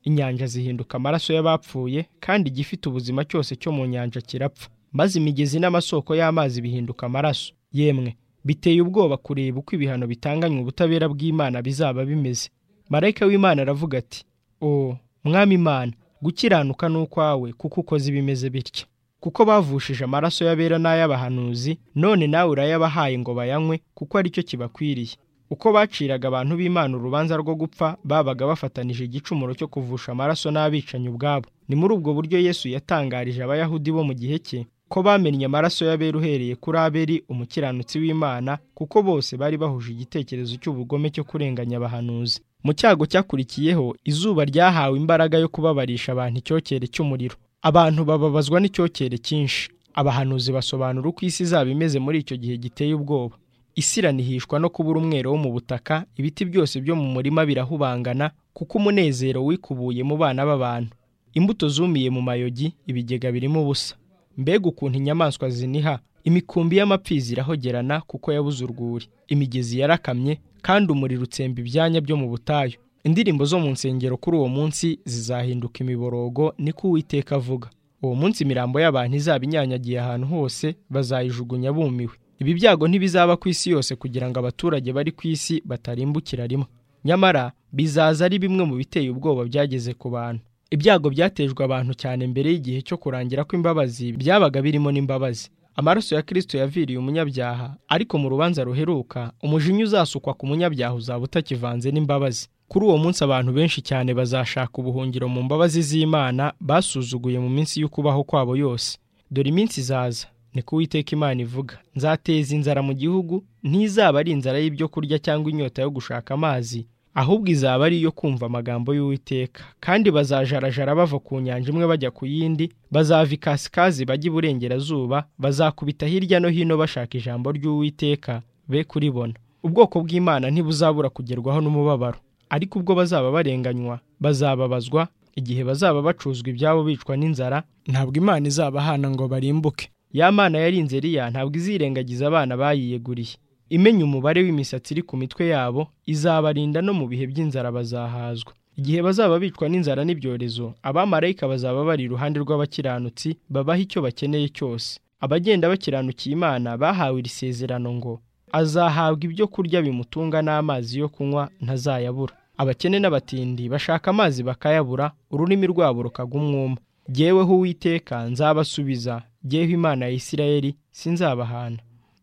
inyanja zihinduka amaraso y'abapfuye kandi igifite ubuzima cyose cyo mu nyanja kirapfa maze imigezi n'amasoko y'amazi bihinduka amaraso yemwe biteye ubwoba kureba uko ibihano bitanganywa ubutabera bw'imana bizaba bimeze marayika w'imana aravuga ati o mwami imana gukiranuka ni ukwawe kuko ukoze ibimeze bitya kuko bavushije amaraso y'abera n'ay'abahanuzi none nawe urayabahaye ngo bayanywe kuko aricyo kibakwiriye uko baciraga abantu b'imana urubanza rwo gupfa babaga bafatanije igicumuro cyo kuvusha amaraso n'abicanyi ubwabo ni muri ubwo buryo yesu yatangarije abayahudi bo mu gihe cye ko bamennye amaraso y'abera uhereye kuri aberi umukiranutsi w'imana kuko bose bari bahuje igitekerezo cy'ubugome cyo kurenganya abahanuzi mu cyago cyakurikiyeho izuba ryahawe imbaraga yo kubabarisha abantu icyokere cy'umuriro abantu bababazwa n'icyokere cyinshi abahanuzi basobanura uko isi izaba imeze muri icyo gihe giteye ubwoba isi iranihishwa no kubura umwero wo mu butaka ibiti byose byo mu murima birahubangana kuko umunezero wikubuye mu bana b'abantu imbuto zumiye mu mayogi ibigega birimo ubusa mbega ukuntu inyamaswa ziniha imikumbi y'amapfizi irahogerana kuko yabuze urwuri imigezi yarakamye kandi umuriro utsemba ibyanya byo mu butayu indirimbo zo mu nsengero kuri uwo munsi zizahinduka imiborogo niko uwiteka avuga uwo munsi imirambo y'abantu izaba inyanyagiye ahantu hose bazayijugunya bumiwe ibi byago ntibizaba ku isi yose kugira ngo abaturage bari ku isi batarimbukira rimwe nyamara bizaza ari bimwe mu biteye ubwoba byageze ku bantu ibyago byatejwe abantu cyane mbere y'igihe cyo kurangira kw'imbabazi byabaga birimo n'imbabazi amaraso ya kirisito yaviriye umunyabyaha ariko mu rubanza ruheruka umujinya uzasukwa ku munyabyaha uzaba utakivanze n'imbabazi kuri uwo munsi abantu benshi cyane bazashaka ubuhungiro mu mbabazi z'imana basuzuguye mu minsi y'ukubaho kwabo yose dore iminsi izaza niko uwiteka imana ivuga nzateza inzara mu gihugu ntizaba ari inzara y'ibyo kurya cyangwa inyota yo gushaka amazi ahubwo izaba ari iyo kumva amagambo y'uwiteka kandi bazajarajara bava ku nyanja imwe bajya ku yindi bazava ikasikazi bajya iburengerazuba bazakubita hirya no hino bashaka ijambo ry'uwiteka be kuribona ubwoko bw'imana ntibuzabura kugerwaho n'umubabaro ariko ubwo bazaba barenganywa bazababazwa igihe bazaba bacuzwa ibyabo bicwa n'inzara ntabwo imana izabahana ngo barimbuke ya mana yarinze eriya ntabwo izirengagiza abana bayiyeguriye imenya umubare w'imisatsi iri ku mitwe yabo izabarinda no mu bihe by'inzara bazahazwa igihe bazaba bicwa n'inzara n'ibyorezo abamarayika bazaba bari iruhande rw'abakiranutsi babaha icyo bakeneye cyose abagenda bakiranukiye imana bahawe iri sezerano ngo azahabwa ibyo kurya bimutunga n'amazi yo kunywa ntazayabura abakene n'abatindi bashaka amazi bakayabura ururimi rwabo rukagwa umwuma jyeweho uwiteka nzabasubiza jyeho imana ya isirayeli sinzabahana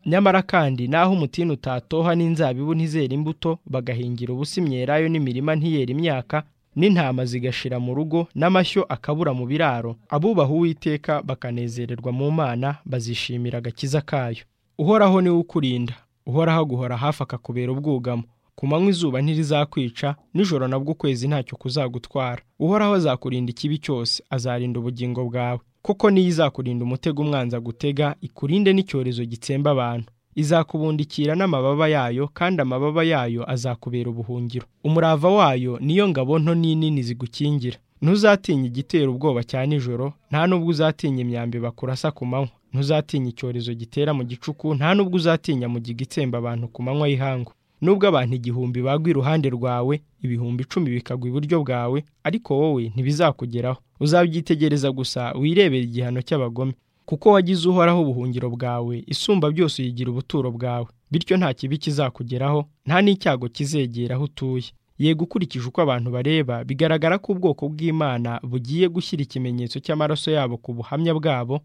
nyamara kandi naho umutini utatoha n'inzabibu ntizera imbuto bagahingira ubusa imyelayo n'imirima ntiyera imyaka n'intama zigashira mu rugo n'amashyo akabura mu biraro abubaha uwiteka bakanezererwa mu mana bazishimira agakiza kayo uhoraho niwe ukurinda uhoraho aguhora hafi akakubera ubwugamo ku manywa izuba ntirizakwica nijoro nabwo ukwezi ntacyo kuzagutwara uhoraho azakurinda ikibi cyose azarinda ubugingo bwawe kuko niyo izakurinda umutego umwanza gutega ikurinde n'icyorezo gitsemba abantu izakubundikira n'amababa yayo kandi amababa yayo azakubera ubuhungiro umurava wayo niyo ngabo nto n'inini zigukingira ntuzatinya igitera ubwoba cya nijoro nta n'ubwo uzatinya imyambi bakurasa ku manywa ntuzatinya icyorezo gitera mu gicuku nta n'ubwo uzatinya mu giga itsemba abantu ku manywa y'ihangu nubwo abantu igihumbi bagwa iruhande rwawe ibihumbi icumi bikagwa iburyo bwawe ariko wowe ntibizakugeraho uzabyitegereza gusa wirebera igihano cy'abagome kuko wagize uhoraho ubuhungiro bwawe isumba byose uyigira ubuturo bwawe bityo nta kibi kizakugeraho nta n'icyago kizegera aho utuye yego ukurikije uko abantu bareba bigaragara ko ubwoko bw'imana bugiye gushyira ikimenyetso cy'amaraso yabo ku buhamya bwabo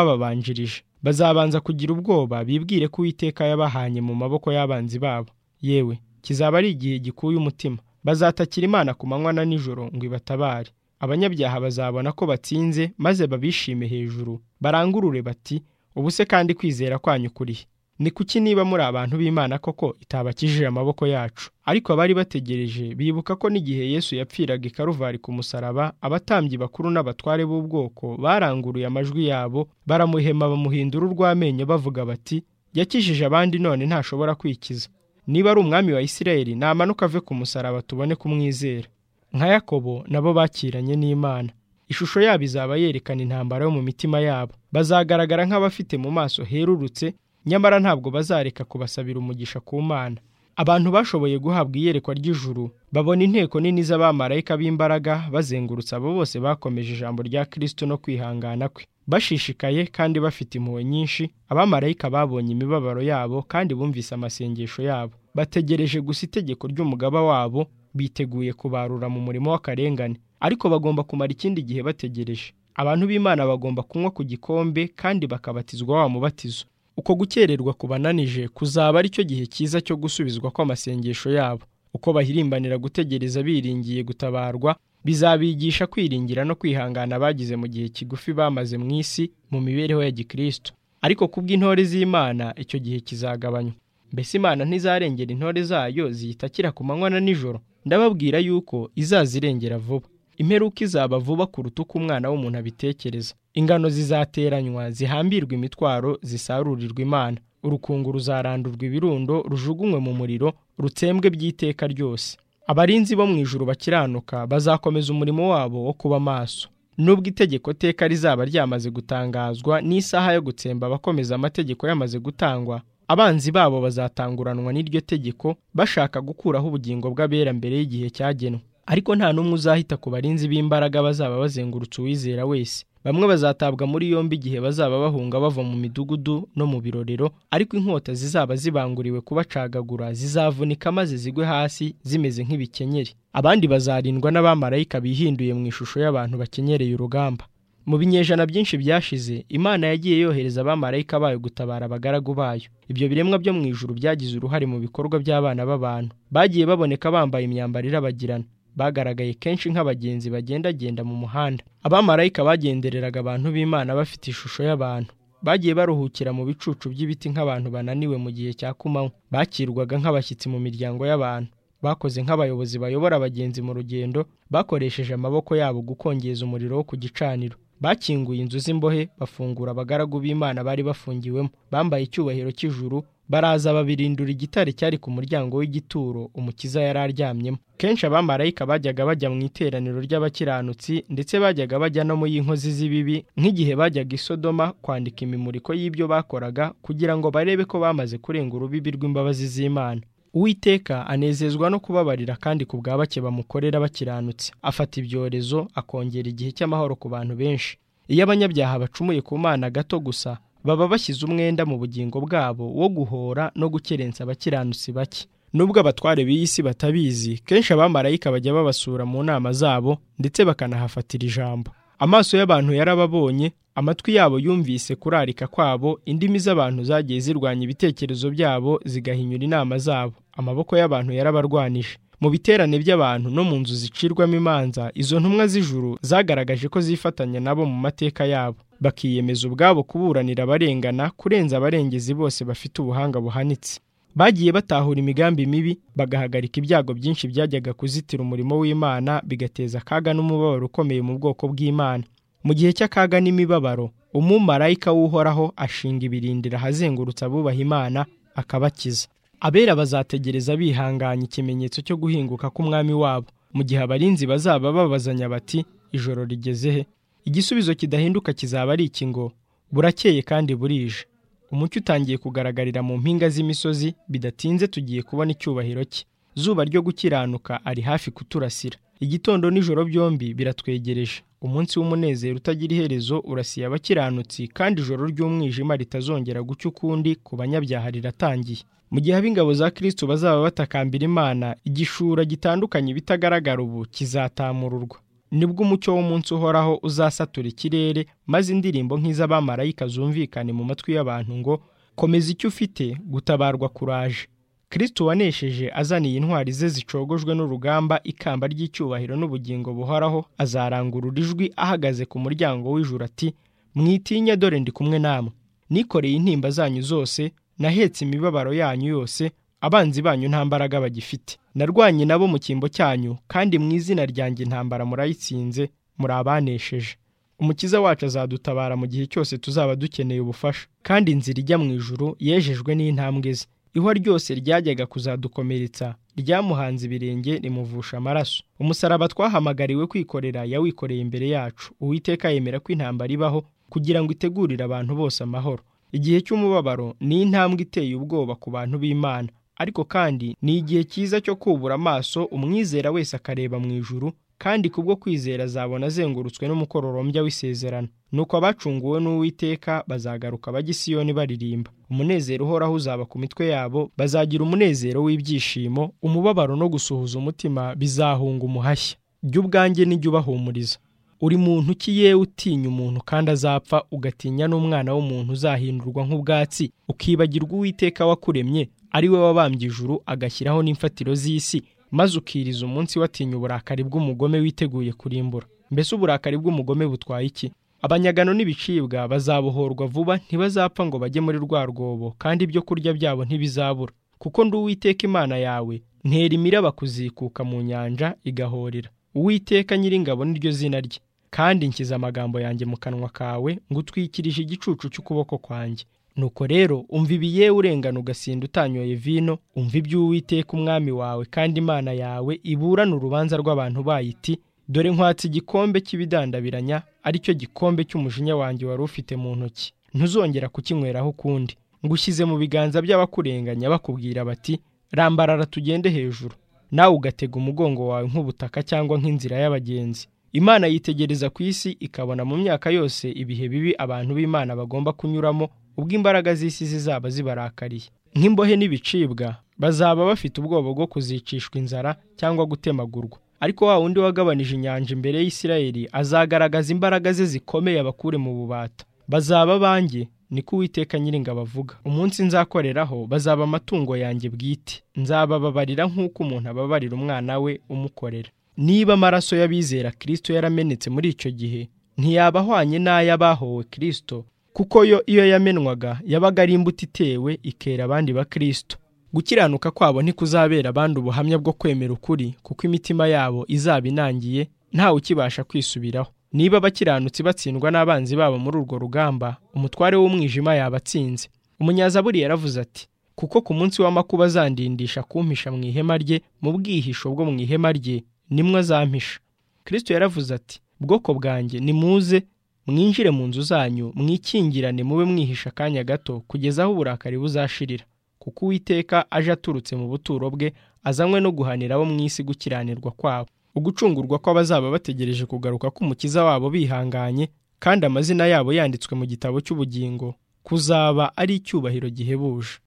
nk'abababanjirije bazabanza kugira ubwoba bibwire ko uwiteka yabahanye mu maboko y'abanzi babo yewe kizaba ari igihe gikuye umutima bazatakira imana ku manywa na nijoro ngo ibatabare abanyabyaha bazabona ko batsinze maze babishime hejuru barangurure bati ubuse kandi kwizera kwanyu kurihe ni kuki niba muri abantu b'imana koko itabakijije amaboko yacu ariko abari bategereje bibuka ko n'igihe yesu yapfiraga i karuvari ku musaraba abatambyi bakuru n'abatware b'ubwoko baranguruye amajwi yabo baramuhema bamuhindura urw'amenyo bavuga bati yakijije abandi none ntashobora kwikiza niba ari umwami wa isirayeli namanuka ave ku musaraba tubone kumwizera nka yakobo nabo bakiranye n'imana ishusho yabo izaba yerekana intambara yo mu mitima yabo bazagaragara nk'abafite mu maso herurutse nyamara ntabwo bazareka kubasabira umugisha ku mana abantu bashoboye guhabwa iyerekwa ry'ijuru babona inteko nini z'abamarayika b'imbaraga bazengurutse abo bose bakomeje ijambo rya kirisito no kwihangana kwe bashishikaye kandi bafite impuhwe nyinshi abamarayika babonye imibabaro yabo kandi bumvise amasengesho yabo bategereje gusa itegeko ry'umugaba wabo biteguye kubarura mu murimo w'akarengane ariko bagomba kumara ikindi gihe bategereje abantu b'imana bagomba kunywa ku gikombe kandi bakabatizwa wa mubatizo uko gukererwa kubananije kuzaba ari cyo gihe cyiza cyo gusubizwa kw'amasengesho yabo uko bahirimbanira gutegereza biringiye gutabarwa bizabigisha kwiringira no kwihangana bagize mu gihe kigufi bamaze mu isi mu mibereho ya gikristo ariko ku bw'intore z'imana icyo gihe kizagabanywa mbese imana ntizarengera intore zayo ziyitakira ku manywa na nijoro ndababwira yuko izazirengera vuba imperuka izaba vuba kuruta uko umwana w'umuntu abitekereza ingano zizateranywa zihambirwa imitwaro zisarurirwa imana urukungu ruzarandurwa ibirundo rujugunywe mu muriro rutsembwe by'iteka ryose abarinzi bo mu ijuru bakiranuka bazakomeza umurimo wabo wo kuba maso nubwo itegeko teka rizaba ryamaze gutangazwa n'isaha yo gutsemba abakomeza amategeko yamaze gutangwa abanzi babo bazatanguranwa n'iryo tegeko bashaka gukuraho ubugingo bw'abera mbere y'igihe cyagenwe ariko nta n'umwe uzahita ku barinzi b'imbaraga bazaba bazengurutse uwizera wese bamwe bazatabwa muri yombi igihe bazaba bahunga bava mu midugudu no mu birorero ariko inkota zizaba zibanguriwe kubacagagura zizavunika maze zigwe hasi zimeze nk'ibikenyeri abandi bazarindwa n'abamarayika bihinduye mu ishusho y'abantu bakenyereye urugamba mu binyejana byinshi byashize imana yagiye yohereza abamarayika bayo gutabara abagaragu bayo ibyo biremwa byo mu ijuru byagize uruhare mu bikorwa by'abana b'abantu bagiye baboneka bambaye imyambaro irabagirana bagaragaye kenshi nk'abagenzi bagendagenda mu muhanda abamarayika bagendereraga abantu b'imana bafite ishusho y'abantu bagiye baruhukira mu bicucu by'ibiti nk'abantu bananiwe mu gihe cya kumanywa bakirwaga nk'abashyitsi mu miryango y'abantu bakoze nk'abayobozi bayobora abagenzi mu rugendo bakoresheje amaboko yabo gukongeza umuriro wo ku gicaniro bakinguye inzu z'imbohe bafungura abagaragu b'imana bari bafungiwemo bambaye icyubahiro cy'ijuru baraza babirindura igitare cyari ku muryango w'igituro umukiza yari aryamyemo kenshi abamarayika bajyaga bajya mu iteraniro ry'abakiranutsi ndetse bajyaga bajya no mu y'inkozi z'ibibi nk'igihe bajyaga i sodoma kwandika imimuriko y'ibyo bakoraga kugira ngo barebe ko bamaze kurenga urubibi rw'imbabazi z'imana uwiteka anezezwa no kubabarira kandi ku bwa bake bamukorera bakiranutse afata ibyorezo akongera igihe cy'amahoro ku bantu benshi iyo abanyabyaha bacumuye ku mana gato gusa baba bashyize umwenda mu bugingo bwabo wo guhora no gukerensa abakiranutsi bake nubwo abatware b'iyi si batabizi kenshi abamarayika bajya babasura mu nama zabo ndetse bakanahafatira ijambo amaso y'abantu yarababonye amatwi yabo yumvise kurarika kwabo indimi z'abantu zagiye zirwanya ibitekerezo byabo zigahinyura inama zabo amaboko y'abantu yarabarwanije mu biterane by'abantu no mu nzu zicirwamo imanza izo ntumwa z'ijuru zagaragaje ko zifatanya nabo mu mateka yabo bakiyemeza ubwabo kuburanira abarengana kurenza abarengezi bose bafite ubuhanga buhanitse bagiye batahura imigambi mibi bagahagarika ibyago byinshi byajyaga kuzitira umurimo w'imana bigateza akaga n'umubabaro ukomeye mu bwoko bw'imana mu gihe cy'akaga n'imibabaro umumarayika w'uhoraho ashinga ibirindira ahazengurutse abubaha imana akabakiza abera bazategereza bihanganye ikimenyetso cyo guhinguka k'umwami wabo mu gihe abarinzi bazaba babazanya bati ijoro rigeze he igisubizo kidahinduka kizaba ari iki ngo burakeye kandi burije umucyo utangiye kugaragarira mu mpinga z'imisozi bidatinze tugiye kubona icyubahiro cye zuba ryo gukiranuka ari hafi kuturasira igitondo n'ijoro byombi biratwegereje umunsi w'umunezero utagira iherezo urasiye abakiranutsi kandi ijoro ry'umwijima ritazongera guca ukundi ku banyabyaha riratangiye mu gihe ab'ingabo za kirisito bazaba batakambira imana igishura gitandukanye bitagaragara ubu kizatamururwa nibwo umucyo w'umunsi uhoraho uzasatura ikirere maze indirimbo nk'iz'abamarayika zumvikane mu matwi y'abantu ngo komeza icyo ufite gutabarwa kuraje kirisito wanesheje azaniye intwari ze zicogojwe n'urugamba ikamba ry'icyubahiro n'ubugingo buhoraho azarangurura ijwi ahagaze ku muryango w'ijuru ati mwitinya dore ndi kumwe namwe nikoreye intimba zanyu zose nahetse imibabaro yanyu yose abanzi banyu nta mbaraga bagifite narwanye nabo mu cyimbo cyanyu kandi mu izina ryanjye intambara murayitsinze muri abanesheje umukiza wacu azadutabara mu gihe cyose tuzaba dukeneye ubufasha kandi inzira ijya mu ijuru yejejwe n'intambwe ze ihwa ryose ryajyaga kuzadukomeretsa ryamuhanze ibirenge rimuvusha amaraso umusaraba twahamagariwe kwikorera yawikoreye imbere yacu uwiteka yemera ko intambara ibaho kugira ngo itegurire abantu bose amahoro igihe cy'umubabaro ni intambwe iteye ubwoba ku bantu b'imana ariko kandi ni igihe cyiza cyo kubura amaso umwizera wese akareba mu ijuru kandi kubwo kwizera azabona azengurutswe n'umukororombya w'isezerano nuko abacunguwe n'uwiteka bazagaruka Siyoni baririmba umunezero uhoraho uzaba ku mitwe yabo bazagira umunezero w'ibyishimo umubabaro no gusuhuza umutima bizahunga umuhashya jya ubwanjye n'ijya ubahumuriza uri muntu ki yewe utinya umuntu kandi azapfa ugatinya n'umwana w'umuntu uzahindurwa nk'ubwatsi ukibagirwa uwiteka wakuremye ari we wabambye ijuru agashyiraho n'imfatiro z'isi maze ukiriza umunsi watinya uburakari bw'umugome witeguye kurimbura mbese uburakari bw'umugome butwaye iki abanyagano n'ibicibwa bazabohorwa vuba ntibazapfa ngo bajye muri rwa rwobo kandi ibyo kurya byabo ntibizabura kuko ndi uwiteka imana yawe ntera imiraba kuzikuka mu nyanja igahorera uwiteka nyiringabo niryo zina rye kandi nshyize amagambo yanjye mu kanwa kawe ngo utwikirije igicucu cy'ukuboko kwanjye nuko rero umva ibi yewe urengana ugasinda utanyoye vino umva iby'uwiteka umwami wawe kandi imana yawe iburana urubanza rw'abantu bayiti dore nkwatse igikombe cy'ibidandabiranya aricyo gikombe cy'umujinya wanjye wari ufite mu ntoki ntuzongera kukinyweraho ukundi ngushyize mu biganza by'abakurenganya bakubwira bati rambarara tugende hejuru nawe ugatega umugongo wawe nk'ubutaka cyangwa nk'inzira y'abagenzi imana yitegereza ku isi ikabona mu myaka yose ibihe bibi abantu b'imana bagomba kunyuramo ubwo imbaraga z'isi zizaba zibarakariye nk'imbohe n'ibicibwa bazaba bafite ubwoba bwo kuzicishwa inzara cyangwa gutemagurwa ariko wa wundi wagabanije inyanja imbere y'isirayeli azagaragaza imbaraga ze zikomeye abakure mu bubata bazaba banjye niko uwiteka nyiringabo avuga umunsi nzakoreraho bazaba amatungo yanjye bwite nzabababarira nk'uko umuntu ababarira umwana we umukorera niba amaraso y'abizera kirisito yaramenetse muri icyo gihe ntiyaba ahwanye n'ay'abahowe kirisito kuko yo iyo yamenwaga yabaga ari imbuto itewe ikera abandi ba kirisito gukiranuka kwabo ntikuzabera abandi ubuhamya bwo kwemera ukuri kuko imitima yabo izaba inangiye ntawe ukibasha kwisubiraho niba abakiranutsi batsindwa n'abanzi babo muri urwo rugamba umutware w'umwijima yaba atsinze umunyazaburi yaravuze ati kuko ku munsi w'amakuba azandindisha kumpisha mu ihema rye mu bwihisho bwo mu ihema rye nimwe azampisha kirisito yaravuze ati bwoko bwanjye nimuze mwinjire mu nzu zanyu mwikingirane mube mwihisha akanya gato kugeza aho uburakari buzashirira kuko uwiteka aje aturutse mu buturo bwe azanywe no guhanira abo mu isi gukiranirwa kwabo ugucungurwa kw'abazaba bategereje kugaruka k'umukiza wabo bihanganye kandi amazina yabo yanditswe mu gitabo cy'ubugingo kuzaba ari icyubahiro gihebuje